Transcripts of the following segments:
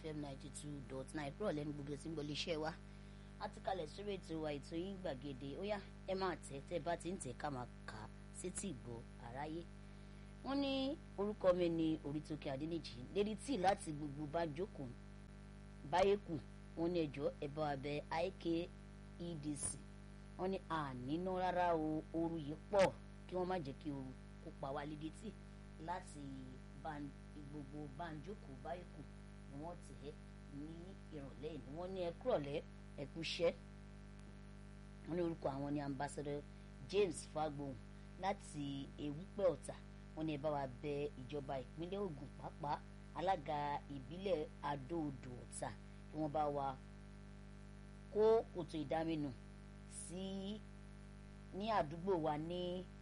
fm ninety two dot nine kúrò lẹ́nu gbogbo tí ń gbọ́ iléeṣẹ́ wa a ti kalẹ̀ sórí ètò wa ètò yín gbàgede ó yá ẹ máa tẹ̀ tẹ́ bá ti ń tẹ̀ ká máa kà á sétí ìgbọ́ àráyé wọ́n ní orúkọ mi ní Orítókè Adéníjì lérí tí láti gbogbo bá jókòó báyé kù wọ́n ní ẹjọ́ ẹ bá wa bẹ̀ IKEDC wọ́n ní àníná rárá o ooru yìí pọ̀ kí wọ́n má jẹ́ kí ooru kó pa wá lédè tí láti gbogbo banjoko báyìí kù ni wọ́n tẹ̀ ní ìrọ̀lẹ́ ni wọ́n ní ẹ kúrọ̀lẹ́ ẹ kúṣẹ́ wọ́n ní orúkọ àwọn ní ambassador James Fagbohun láti Ewúpẹ́ Ọ̀tà wọ́n ní ẹ bá wa bẹ̀ ìjọba ìpínlẹ̀ Ògùn pàápàá alága ìbílẹ̀ Adó-Odò Ọ̀tà kí wọ́n bá wa kó kòtò ìdáminù sí ní àdúgbò wa ní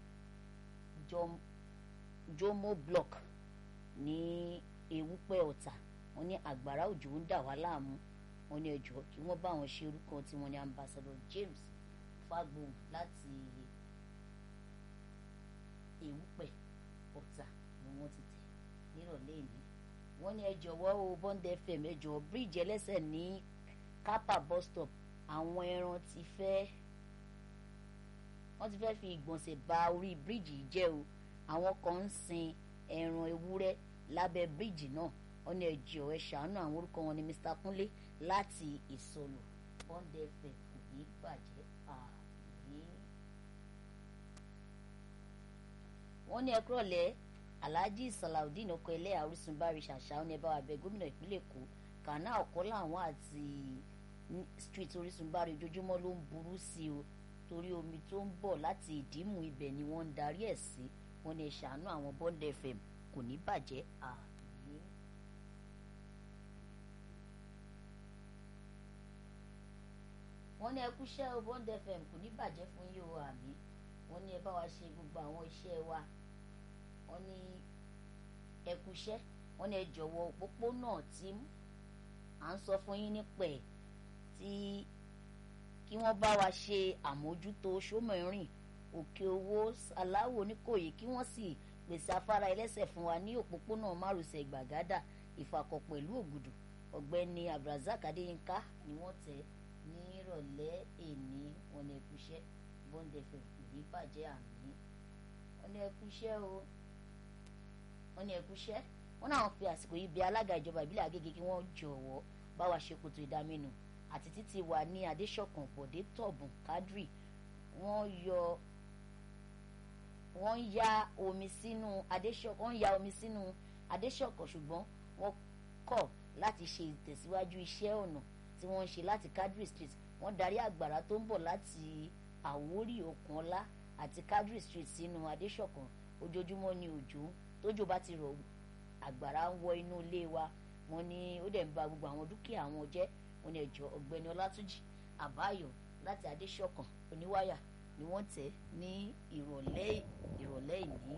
Jomo block ní Ewúpẹ́ Ọ̀tà wọ́n ní àgbàrá òjò ń dà wá láàmú wọ́n ní ẹjọ́ kí wọ́n bá wọn ṣe orúkọ tí wọ́n ní ambassador James Fagbohun láti Ewúpẹ́ Ọ̀tà ni wọ́n ti tẹ̀ nírọ̀lẹ́ ìní wọ́n ní ẹ jọ̀wọ́ o Bond FM ẹ jọ̀wọ́ bíríìjì ẹlẹ́sẹ̀ ní Kápá bus stop àwọn ẹran ti fẹ́ wọ́n ti fẹ́ fi ìgbọ̀nsẹ̀ ba orí bíríìjì yìí jẹ́ o àwọn kan ń sin ẹran ewúrẹ́ lábẹ́ bíríìjì náà wọ́n ní ẹjọ́ ẹ ṣàánú àwọn orúkọ wọn ní Mr Kúnlé láti ìsọlù Bond FM kò ní bàjẹ́ àmì. wọ́n ní ẹkúrọ̀lẹ́ Alhaji Salaudeen ọkọ ẹlẹ́yà Orísun bárí ṣàṣà ó ní ẹ bá wa bẹ̀ gómìnà ìpínlẹ̀ Èkó kàná ọ̀kọ́ làwọn àti street Orísun bárí ojoojúmọ́ ló ń burú sí o torí omi tó ń bọ̀ láti ìdímù ibẹ̀ ni wọ́n ń darí ẹ̀ sí wọ́n ní ẹ ṣàánú àwọn Bond FM kò ní bàjẹ́ àmì. wọ́n ní ẹ kúṣẹ́ o Bond FM kò ní bàjẹ́ fún yín o àmì wọ́n ní ẹ bá wa ṣe gbogbo àwọn iṣẹ́ wa wọ́n ní ẹ kúṣẹ́ wọ́n ní ẹ jọ̀wọ́ òpópónà tí à ń sọ fún yín nípa ẹ̀ tí kí wọ́n bá wa ṣe àmójútó sómìrìn òkè owó aláwò oníkòyí kí wọ́n sì pèsè afárá ẹlẹ́sẹ̀ fún wa ní òpópónà márosẹ̀ gbàgádà ìfàkọ̀ pẹ̀lú ògùdù ọ̀gbẹ́ni abdulrasaq adéyínká ni wọ́n tẹ̀ ní ìrọ̀lẹ́ èní wọn ní ẹkúṣẹ́ Bond FM kò ní bàjẹ́ àmì wọn ní ẹkúṣẹ́ o wọn ní ẹkúṣẹ́ wọn náà fi àsìkò yìí bí alága ìjọba ìbílẹ̀ Agége kí wọ́n jọ̀wọ́ bá wa ṣe kòtò ìdáminù àti títí wà ní adéṣọ̀kan bọ̀dé tọ̀bùn kádírì wọ́n yọ wọ́n ya omi sínú adéṣọ̀kan wọ́n ya omi sínú adéṣọ̀kan ṣùgbọ́n wọ́n kọ̀ láti ṣe ìtẹ̀síwájú iṣẹ́ ọ̀nà tí wọ́n ń ṣe láti kádírì street wọ́n darí àgbàrá tó ń bọ̀ láti àwórì òkànlá àti kádírì street sínú adéṣọ̀kan ojoojúmọ́ ni òjò tójò bá ti rọ̀ àgbàrá ń wọ inú ilé wa wọ́n ní ó dẹ̀ ń ba gbogbo àwọn dúkìá wọn jẹ́ wọ́n ní ẹjọ́ ọ̀gbẹ́ni ọlátúnjì àbáyọ láti adéṣọ̀kan oníwáyà ni wọ́n tẹ̀ ní ìrọ̀lẹ́ ìrọ̀lẹ́ ìní.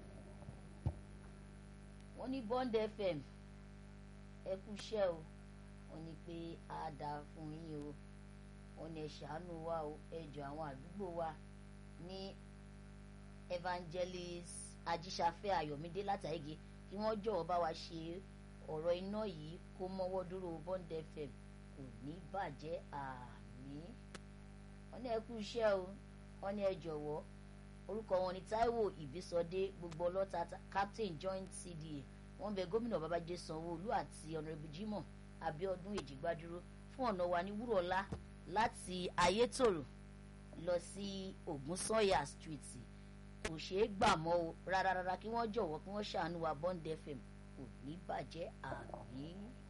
wọ́n ní Bond FM ẹ kú iṣẹ́ o wọ́n ní pé á dáa fún yín o wọ́n ní ẹ ṣàánú wa o ẹ jọ àwọn àdúgbò wa ní evangelist ajíṣafẹ́ ayọ̀mídé látàgé kí wọ́n jọ̀wọ́ bá wa ṣe ọ̀rọ̀ iná yìí kó mọ́wọ́ dúró Bond FM kò ní bàjẹ́ àmì wọ́n ní ẹ kú iṣẹ́ o wọ́n ní ẹ jọ̀wọ́ orúkọ wọn ni Táíwò Ìbísọdé gbogbo ọlọ́ta captain joint CDA wọ́n bẹ gómìnà Babájídé Sanwó-Olú àti ọ̀nàrẹ́bù Jimoh Abíọ́dún Èjìgbádúró fún ọ̀nà wa ní Wúrọ̀lá láti Ayétòrò lọ sí Ògúnsànyà street kò ṣeé gbà mọ́ o rárá rárá kí wọ́n jọ̀wọ́ kí wọ́n ṣàánú wa Bond FM kò ní bàjẹ́ àmì.